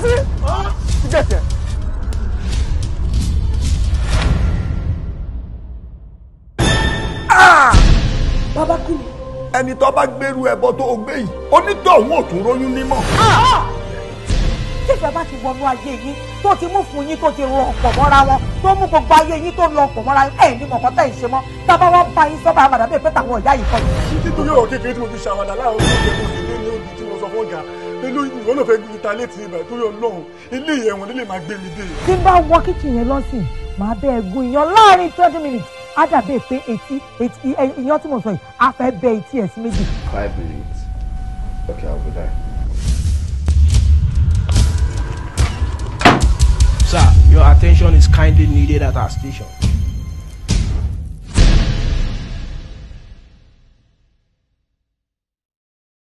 sí. gẹ̀tẹ̀. bàbá kí ni. ẹni tó bá gbèrú ẹbọ tó o gbé yìí onítọ̀hún ò tún róyún nímọ̀. tí ìfẹ́ bá ti wọnú ayé yín tó ti mú fún yín tó ti rọ ọ̀pọ̀ mọ́ra wọn tó mú gbogbo ayé yín tó lọ ọ̀pọ̀ mọ́ra yín ẹ̀ ní mọ̀kọ́ tẹ̀ ń ṣe mọ́ tábà wá bá yín sọ́ba àmàdà bẹ́ẹ̀ pé tàwọn ìyá yìí kọ́ ni. nítorí ọ̀rọ̀ kékeré tí mo fi ṣàwádà láàárọ̀ tó ṣe mo sì lé ní òbí tí mo sọ fún ọ̀gá pẹ̀lú ìwọ́n náà fẹ́ gbé ta létí ibà torí ọlọ́run ilé ìyẹ̀wọ̀n nílé máa gbé mi dé. tí n bá wọ kíchìn yẹn lọ́sìn màá bẹ́ẹ̀ gun iyán láàrin twenty minutes á dàbí pé etí etí iyán tí mo sọ yìí á fẹ́ bẹ etí ẹ̀ sí méjì. Five minutes. Okay, I'll be there. Sir, your attention is kindly needed at our station.